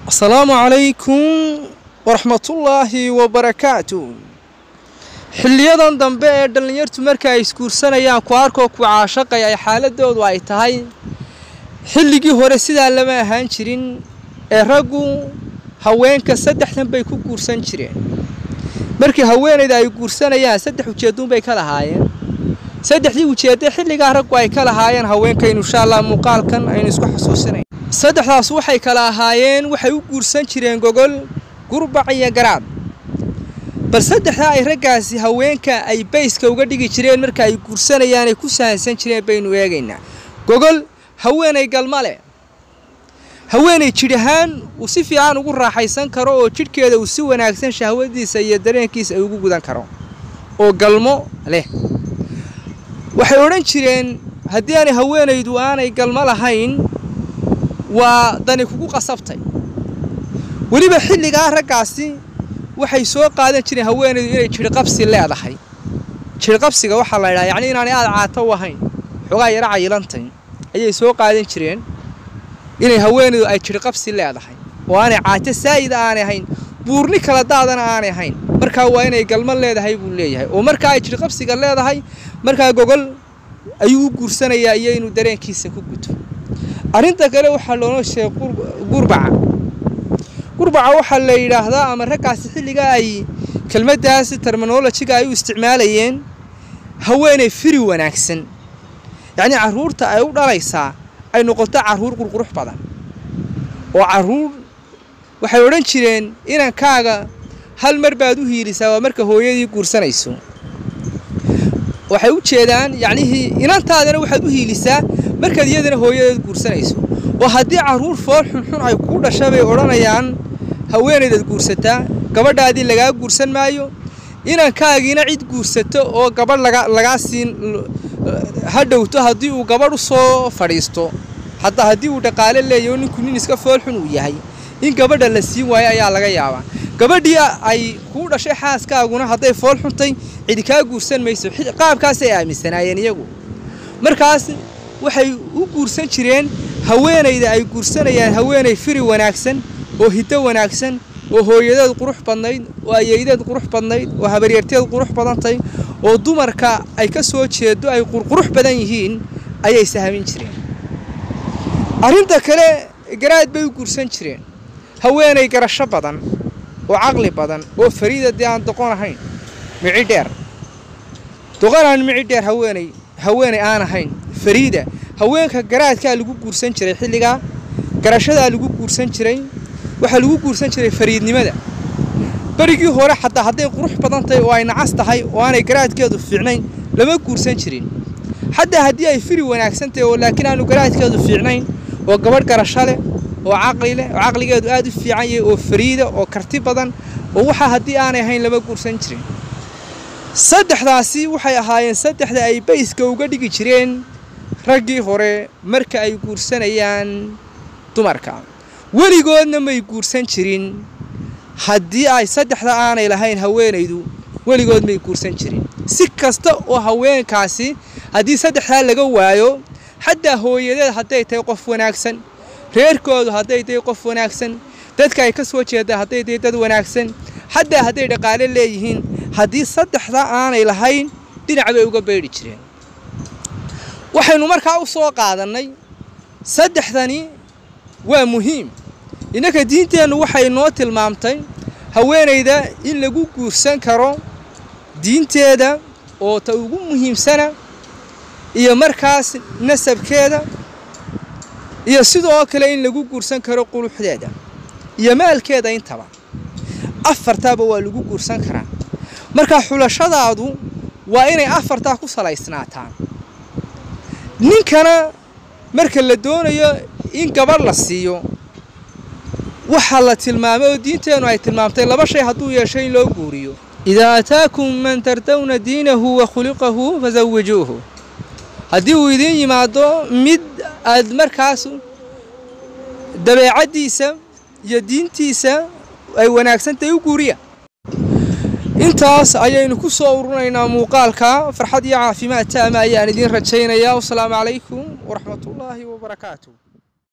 asalaamu calaykum waraxmatullaahi wabarakaatu xiliyadan dambe ee dhallinyartu marka ay isguursanayaan ku arkoo ku caashaqay ay xaaladoodu ay tahay xilligii hore sidaa lama ahaan jirin ee raggu haweenka saddexdan bay ku guursan jireen markii haweenayda ay guursanayaan saddex ujeeduunbay ka lahaayeen saddexdii ujeedda xilligaa raggu ay ka lahaayeen haweenkaynu insha allah muuqaalkan aynu isku xusuusinayn saddexdaas waxay kala ahaayeen waxay u guursan jireen gogol gurbac iyo garaad bal saddexdaa ay raggaasi haweenka ay bayska uga dhigi jireen marka ay guursanayaan ay ku sahansan jireen baynu eegaynaa gogol haweenay galma leh haweenay jidh ahaan uu si fiican ugu raaxaysan karo oo jidhkeeda uu si wanaagsan shahwadiisa iyo dareenkiisa ay ugu gudan karo oo galmo leh waxay odhan jireen haddii aanay haweenaydu aanay galmo lahayn waa dani kugu qasabtay weliba xilligaa raggaasi waxay soo qaadan jireen haweenaydu inay jidhqabsi leedahay jidhqabsiga waxaa la ydhaha yacni inaanay aada caato u ahayn xoogaa yaro cayilantay ayay soo qaadan jireen inay haweenaydu ay jidhqabsi leedahay oo aanay caato saa'ida aanay ahayn buurni kala daadana aanay ahayn markaa waa inay galmo leedahay buu leeyahay oo markaa ay jidhqabsiga leedahay markaa gogol ayuu u guursanayaa iyo inuu dareenkiisa ku guto arrinta kale waxaa loona sheegay gurbaca gurbaca waxaa la yidhaahdaa ama raggaasi xilligaa ay kelmaddaasi terminolojiga ay u isticmaalayeen haweenay firi wanaagsan yacnii carruurta ay u dhalaysaa ay noqoto carruur qurqurux badan oo carruur waxay odhan jireen inankaaga hal mar baad u hiilisaa waa marka hooyadii guursanayso waxay u jeedaan yacnihii inantaadana waxaad u hiilisaa markaad iyadana hooyadeed guursanayso oo haddii carruur fool xunxun ay kuu dhasha bay odhanayaan haweenaydaad guursataa gabadhaadii lagaa guursan maayo inankaagiina cid guursato oo gabadh lagaa siin ha dhowto haddii uu gabadh u soo fadhiisto hataa haddii uu dhaqaale leeyahy oo ninku nin iska fool xun uu yahay in gabadha la siin waayo ayaa laga yaabaa gabadhii ay kuu dhashay xaaskaaguna hadday fool xuntay cidi kaa guursan mayso qaabkaasay aaminsanaayeen iyagu markaas waxay u guursan jireen haweenayda ay guursanayaan haweenay firi wanaagsan oo hiddo wanaagsan oo hooyadeed qurux badnayd oo ayeydeed qurux badnayd oo habaryarteed qurux badantay oo dumarka ay ka soo jeedo ay qurqurux badan yihiin ayay sahmin jireen arrinta kale garaad bay u guursan jireen haweenay garasho badan oo caqli badan oo fariida dee aan doqon ahayn mici dheer doqon aan mici dheer haweenay haweenay aan ahayn fariida haweenka garaadkaa lagu guursan jiray xilligaa garashadaa lagu guursan jiray waxaa lagu guursan jiray fariidnimada berigii hore xataa hadday qurux badan tahay oo ay nacas tahay oo aanay garaadkeedu fiicnayn lama guursan jirin xataa haddii ay firi wanaagsan tahay oo laakiin aanu garaadkeedu fiicnayn oo gabadh garasho leh oo caqli leh oo caqligeedu aada u fiican yahay oo fariida oo karti badan oo waxaa haddii aanay ahayn lama guursan jirin saddexdaasi waxay ahaayeen saddexda ay bayska uga dhigi jireen raggii hore marka ay guursanayaan dumarka weligoodna may guursan jirin haddii ay saddexda aanay lahayn haweenaydu weligood may guursan jirin si kasta oo haweenkaasi haddii saddexdaa laga waayo xataa hooyadeed hadday tahay qof wanaagsan reerkoodu hadday tahay qof wanaagsan dadka ay ka soo jeedaan hadday tahay dad wanaagsan xataa hadday dhaqaale leeyihiin haddii saddexda aanay lahayn dhinac bay uga beydhi jireen waxaynu markaa u soo qaadannay saddexdani waa muhiim innanka diinteennu waxay noo tilmaamtay haweenayda in lagu guursan karo diinteeda oo ta ugu muhiimsana iyo markaas nasabkeeda iyo sidoo kale in lagu guursan karo quluxdeeda iyo maalkeeda intaba afartaaba waa lagu guursan karaa marka xulashadaadu waa inay afartaa ku salaysnaataan ninkana marka la doonayo in gabadh la siiyo waxaa la tilmaamay oo diinteennu ay tilmaamtay laba shay hadduu yeesho in loo guuriyo idaa ataakum man tardawna diinahu wa khuliqahu fasawijuuhu haddii uu idiin yimaado mid aad markaas dabeecaddiisa iyo diintiisa ay wanaagsantahay u guuriya intaas ayaynu ku soo ururinaynaa muuqaalka farxad iyo caafimaad taama ayaan idiin rajaynayaa wasalaamu calaykum waraxmatullaahi wabarakaatu